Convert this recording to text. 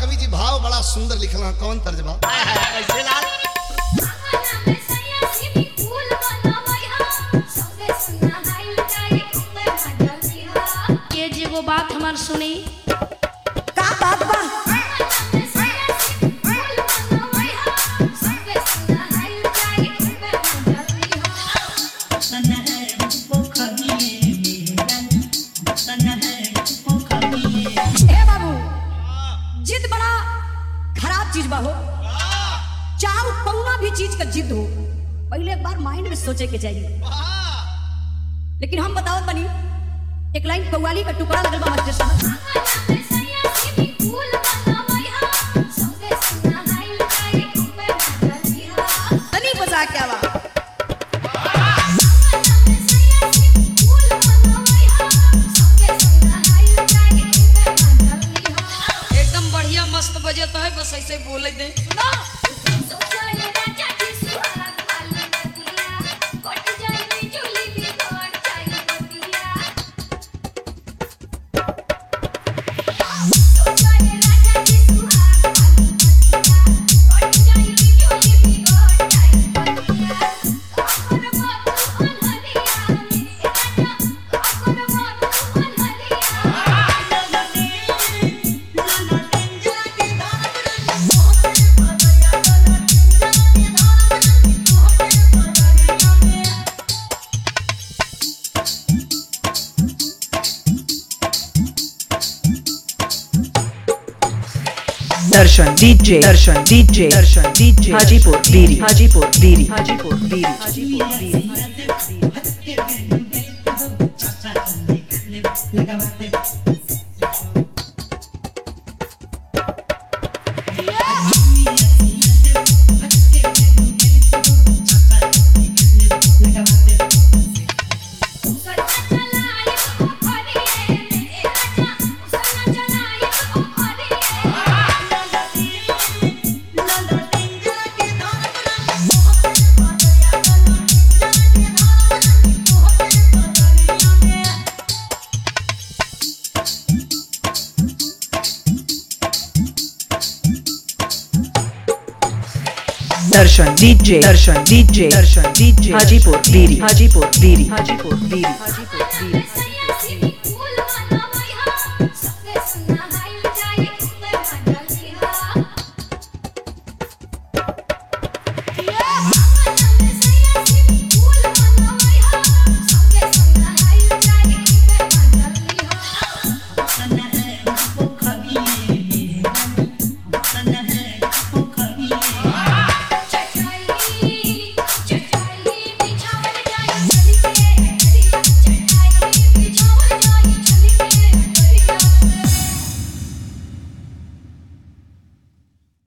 कवि जी भाव बड़ा सुंदर लिखल है कौन तर्जबा कैसे लाल के जी एगो बात हमार सुनी का बात बा हे बाबू जिद बड़ा खराब चीज बा हो चाहे कौना भी चीज का जिद हो पहले एक बार माइंड में सोचे के चाहिए लेकिन हम बताओ बनी एक लाइन कव्वाली का टुकड़ा लगल बा मास्टर साहब तनी बजा के आवा एकदम बढ़िया मस्त बजे तो है बस ऐसे बोले दे दर्शन डीजे दर्शन डीजे दर्शन डीजे हाजीपुर बीरी हाजीपुर बीरी हाजीपुर बीरी हाजीपुर बीरी दर्शन डीजे दर्शन डीजे दर्शन डीजे हाजीपुर बीरी हाजीपुर बीरी हाजीपुर बीरी हाजीपुर बीरी